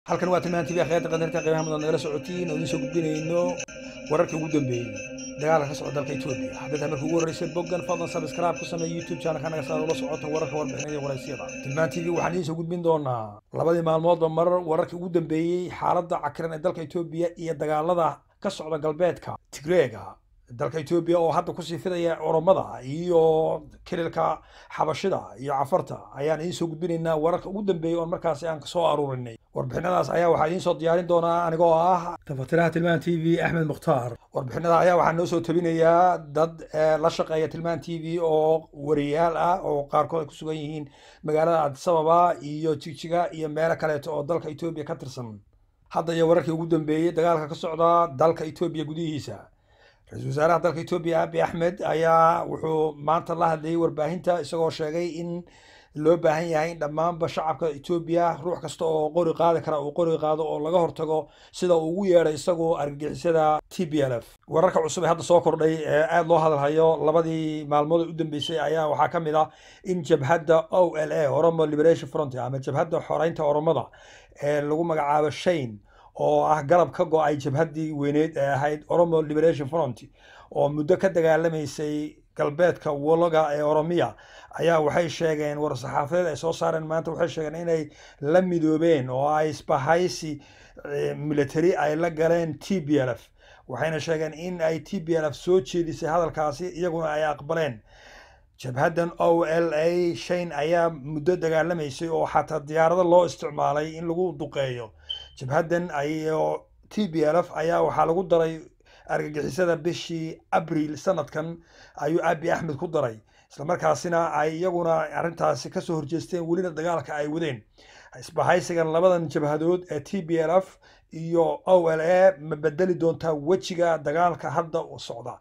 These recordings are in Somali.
halkan waa tilmaan tv khayarta qadarka qiimaha mudan nagala socotiin oo idiin soo gudbinayno wararkii ugu dambeeyey dagaalka ka socda dalka etoobiya haddii tahay markii ugu horreysay boggan fadlan subscribe ku samee youtube channelka naga saar ula socota wararka warbixinada iyo waraysyada tilmaan tv waxaan idiin soo gudbin doonaa labadii maalmoodba mar wararkii ugu dambeeyey xaaladda cakiran ee dalka etoobiya iyo dagaalada ka socda galbeedka tigreega dalka etoobiya oo hadda kusii fidaya oromada iyo kililka xabashida iyo cafarta ayaan idiin soo gudbinaynaa wararka ugu dambeeyey oon markaasi aan kasoo aruurinay warbixinadaas ayaa waxaa idiin soo diyaarin doonaa anigoo ah tafatiraha tilmaan t v axmed mukhtaar warbixinada ayaa waxaa noo soo tabinayaa dad la shaqeeya tilmaan t v oo wariyaal ah oo qaarkood ay ku sugan yihiin magaalada adisababa iyo jigjiga iyo meelo kaleeto oo dalka etoobiya ka tirsan hadda iyo wararkii ugu dambeeyey dagaalka ka socda dalka etoobiya gudihiisa ra-iisul wasaaraha dalka etoobiya abi axmed ayaa wuxuu maanta la hadlayay warbaahinta isagoo sheegay in loo baahan yahay in dhammaanba shacabka etoobiya ruux kasta oo qori qaadi kara uu qori qaado oo laga hortago sida uu ugu yeedhay isagoo argagixisada t b l f wararka cusub ee hadda soo kordhay ee aada loo hadalhayo labadii maalmood u dambeysay ayaa waxaa ka mid ah in jabhadda o l a oromo liberation front ama jabhadda xoreynta oromada ee lagu magacaabo shane oo ah garab ka go-ay jabhaddii weyneed ee ahayd oromo liberation front oo muddo ka dagaalamaysay galbeedka wologa ee oromiya ayaa waxay sheegeen war-saxaafadeed ay soo saareen maanta waxay sheegeen inay la midoobeen oo ay isbahaysi military ay la galeen t b l f waxayna sheegeen in ay t b l f soo jeedisay hadalkaasi iyaguna ay aqbaleen jabhaddan o l a shane ayaa muddo dagaalamaysay oo xataa diyaarado loo isticmaalay in lagu duqeeyo jabhaddan ayo t b l f ayaa waxaa lagu daray argagixisada bishii abriil sanadkan ayuu abi axmed ku daray islamarkaasina ay iyaguna arrintaasi kasoo horjeesteen welina dagaalka ay wadeen isbahaysigan labadan jabhadood ee t b l f iyo o l a ma bedeli doontaa wejiga dagaalka hadda socda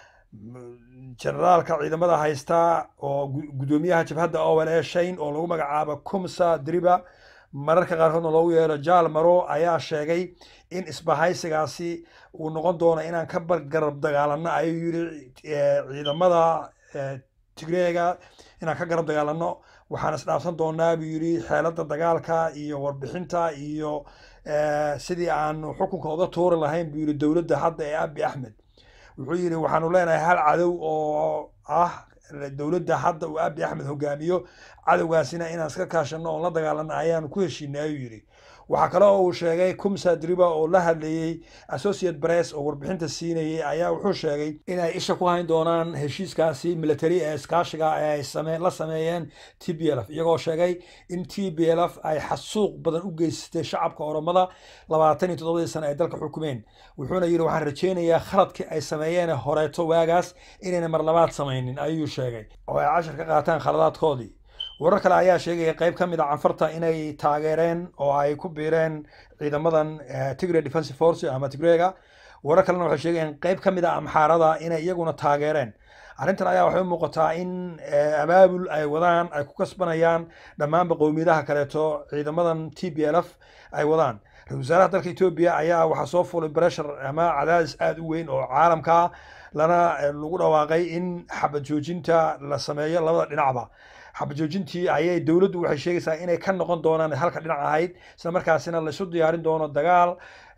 generaalka ciidamada haysta oo guddoomiyaha jabhadda o l a shane oo lagu magacaabo kumsa driba mararka qaarkoodna loogu yeero jaal maro ayaa sheegay in isbahaysigaasi uu noqon doono inaan ka garab dagaalano ayuu yiri ciidamada tigreega inaan ka garab dagaalano waxaan isdhaafsan doonaa buu yiri xeelada dagaalka iyo warbixinta iyo sidii aanu xukunka uga tuuri lahayn buu yiri dowladda hadda ee abi axmed wuxuu yidhi waxaanu leenahay hal cadow oo ah dowladda hadda uu abi axmed hogaamiyo cadowgaasina inaan iska kaashano oon la dagaalano ayaanu ku heshiinay ayuu yidhi waxaa kale oo uu sheegay kumsa driba oo la hadlayey associate press oo warbixinta siinayay ayaa wuxuu sheegay inay isha ku hayn doonaan heshiiskaasi military ee iskaashiga ee ay same la sameeyeen t b l f iyagoo sheegay in t b l f ay xasuuq badan u geysatay shacabka oromada labaatan iyo toddobadii sano ay dalka xukumeen wuxuuna yidhi waxaan rajaynayaa khaladkii ay sameeyeen horeeto waagaas inayna mar labaad samaynin ayuu sheegay oo ay cashar ka qaataan khaladaadkoodii warar kale ayaa sheegaya qayb ka mid a canfarta inay taageereen oo ay ku biireen ciidamadan tigre defensive force ama tigreega warar kalena waxay sheegayeen qayb ka mid a amxaarada inay iyaguna taageereen arrintan ayaa waxay u muuqataa in abaabul ay wadaan ay ku kasbanayaan dhammaanba qowmiyadaha kaleeto ciidamadan t b l f ay wadaan ra-isul wasaaraha dalka etoobiya ayaa waxaa soo fulay breshar ama cadaadis aada u weyn oo caalamka lana lagu dhawaaqay in xabad joojinta la sameeyo labada dhinacba xabajoojintii ayay dowladdu waxay sheegaysaa inay ka noqon doonaan halka dhinac ahayd isla markaasina laysu diyaarin doono dagaal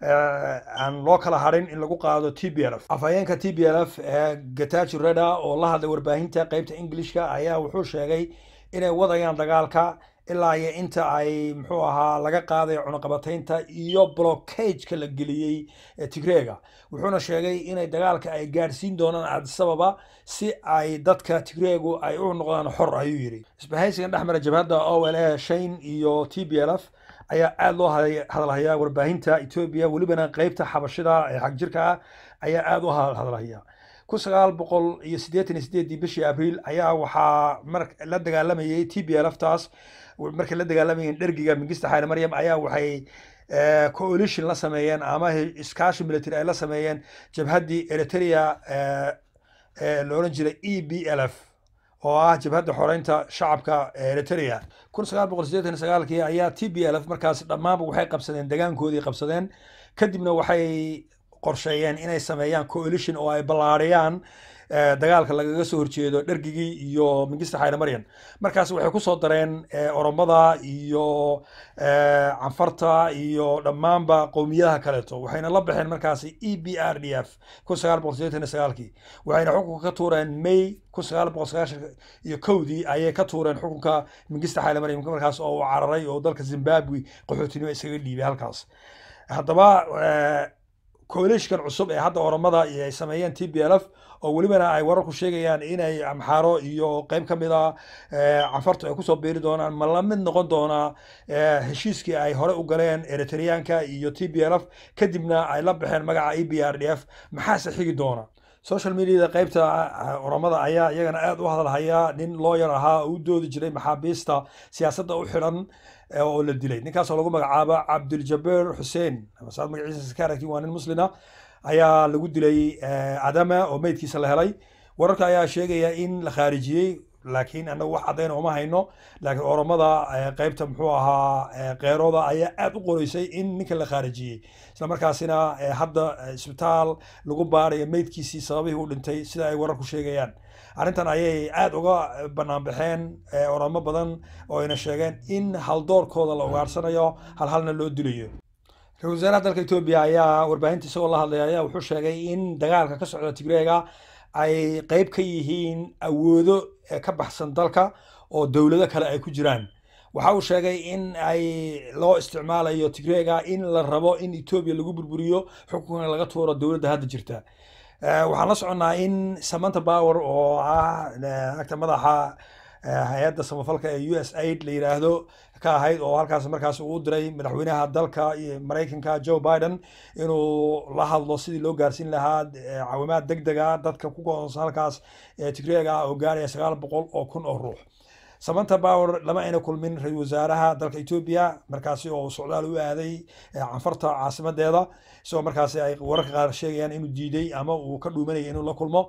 aan loo kala harin in lagu qaado t b l f afhayeenka t b l f ee gataji reda oo la hadlay warbaahinta qeybta englishka ayaa wuxuu sheegay inay wadayaan dagaalka ilaa iyo inta ay muxuu ahaa laga qaaday cunaqabataynta iyo blockageka la geliyey tigreega wuxuuna sheegay inay dagaalka ay gaadhsiin doonaan adisababa si ay dadka tigreegu ay u noqdaan xor ayuu yidhi isbahaysigan dhexmara jabhadda o l a shane iyo t b l f ayaa aada loo hadalhayaa warbaahinta etoobiya welibana qeybta xabashida ee xagjirka ah ayaa aada u hadalhaya kun sagaal boqol iyo siddeetan iyo sideedii bishii abriil ayaa waxaa mar la dagaalamayay t b l f taas markay la dagaalamayeen dhergiga mingista xayle maryam ayaa waxay coalition la sameeyeen ama iskaashi military ay la sameeyeen jabhaddii eritrea ee la odhan jiray e b l f oo ah jabhadda xoreynta shacabka eritrea kun sagaal boqol siddeetan iyo sagaalkii ayaa t b l f markaas dhammaanba waxay qabsadeen degaankoodii qabsadeen kadibna waxay qorsheeyeen inay sameeyaan coalition oo ay ballaariyaan dagaalka lagaga soo horjeedo dhergigii iyo mingista xayre maryan markaas waxay kusoo dareen oromada iyo canfarta iyo dhammaanba qowmiyadaha kaleeto waxayna la baxeen markaasi e b r d f kun sagaal boqol sideetan iyo sagaalkii waxayna xukunka ka tuureen may kun sagaal boqol sagaashan iyo kowdii ayay ka tuureen xukunka mingista xayre maryan markaas oo uu cararay oo dalka zimbabwe qaxootinimo iskaga dhiibay halkaas haddaba coalitionkan cusub ee hadda oromada ay sameeyeen t b l f oo welibana ay wararku sheegayaan inay amxaaro iyo qeyb ka mid a canfartu ay kusoo biiri doonaan ma la mid noqon doonaa heshiiskii ay hore u galeen eritreanka iyo t b l f kadibna ay la baxeen magaca e b r d f maxaase xigi doona social mediada qeybta oromada ayaa iyagana aada u hadalhaya nin looyar ahaa oo u doodi jiray maxaabiista siyaasadda u xidhan oo la dilay ninkaasoo lagu magacaabo cabdiljabeer xuseen saad magaciisa ka aragtiin waa nin muslina ayaa lagu dilay adama oo meydkiisa la helay wararka ayaa sheegaya in la khaarijiyey laakiin anagu wax caddayn ooma hayno laakiin oromada qeybta muxuu ahaa keerooda ayaa aada u qoreysay in ninka la khaarijiyey isla markaasina hadda isbitaal lagu baarayo meydkiisii sababihii u dhintay sida ay wararku sheegayaan arrintan ayay aada uga banaanbaxeen oromo badan oo ayna sheegeen in haldoorkooda la ugaarsanayo halhalna loo dilayo ra-isul wasaaraha dalka etoobiya ayaa warbaahinta isagoo la hadlaya ayaa wuxuu sheegay in dagaalka ka socda tigreega ay qeyb ka yihiin awoodo ka baxsan dalka oo dowlado kale ay ku jiraan waxa uu sheegay in ay loo isticmaalayo tigreega in la rabo in etoobiya lagu burburiyo xukunka laga tuuro dowladda hadda jirta waxaan la soconnaa in samanta power oo ah agta madaxa hay-adda samafalka ee u s aid la yidhaahdo ka ahayd oo halkaas markaas uu diray madaxweynaha dalka maraykanka joe biden inuu la hadlo sidii loo gaarsiin lahaa caawimaad deg dega dadka ku goonsan halkaas tigreega oo gaaraya sagaal boqol oo kun oo ruux samanta power lama ayna kulmin ra-isul wasaaraha dalka etoobiya markaasi oo socdaal u aaday canfarta caasimadeeda isagoo markaasi ay wararka qaar sheegayaan inuu diiday ama uu ka dhuumanayay inuu la kulmo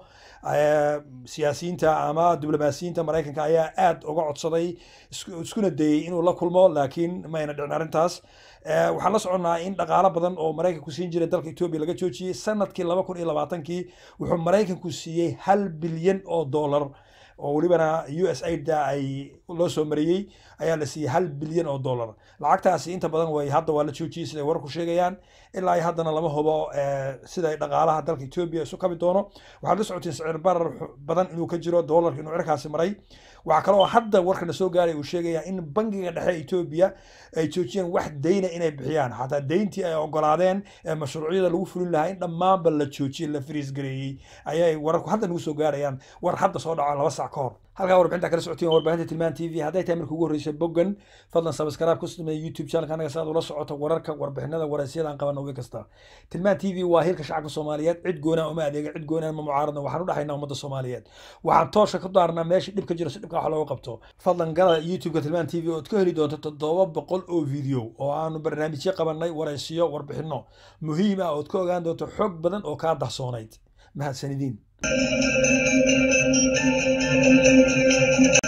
siyaasiyiinta ama diblomaasiyiinta maraykanka ayaa aada uga codsaday iskuna dayey inuu la kulmo laakiin ma ayna dhicin arrintaas waxaan la soconnaa in dhaqaalo badan oo maraykanku siin jiray dalka etoobiya laga joojiyey sanadkii laba kun iyo labaatankii wuxuu maraykanku siiyey hal bilyan oo dollar oo welibana u s aidda ay loo soo mariyey ayaa la siiyey hal bilyan oo dollar lacagtaasi inta badan way hadda waa la joojiyey siday wararku sheegayaan ilaa haddana lama hubo siday dhaqaalaha dalka etoobiya isu kabi doono waxaad la socotiin sicir barar badan inuu ka jiro dollarka inuu cirkaasi maray waxaa kaloo hadda warkana soo gaaray uu sheegaya in bangiga dhexe etoobiya ay joojiyeen wax deyna inay bixiyaan xataa deyntii ay ogolaadeen ee mashruucyada lagu fulin lahaa in dhammaanba la joojiyey la fariis gareeyey ayay wararku hadda nagu soo gaarayaan war hadda soo dhaco laba sac ka hor halkaa warbixinta kala socotiin warbaahinta tilmaan t v hadday tahay marka ugu horreysay boggan fadlan sabskraib ku sameeya youtube channelka anaga si aad ula socoto wararka warbixinada waraysyada aan qabana wii kasta tilmaan t v waa hilka shacabka soomaaliyeed cid goonaa uma adeega cid goonaan ma mucaaradna waxaan u dhaxaynaa ummadda soomaaliyeed waxaan toosha ku daarnaa meesha dhibka jiro si dhibka wax looga qabto fadlan gala youtubeka tilmaan t v ood ka heli doonto toddoba boqol oo video oo aanu barnaamijyo qabanay waraysiyo warbixino muhiim ah ood ka ogaan doonto xog badan oo kaa dahsoonayd mahadsanidin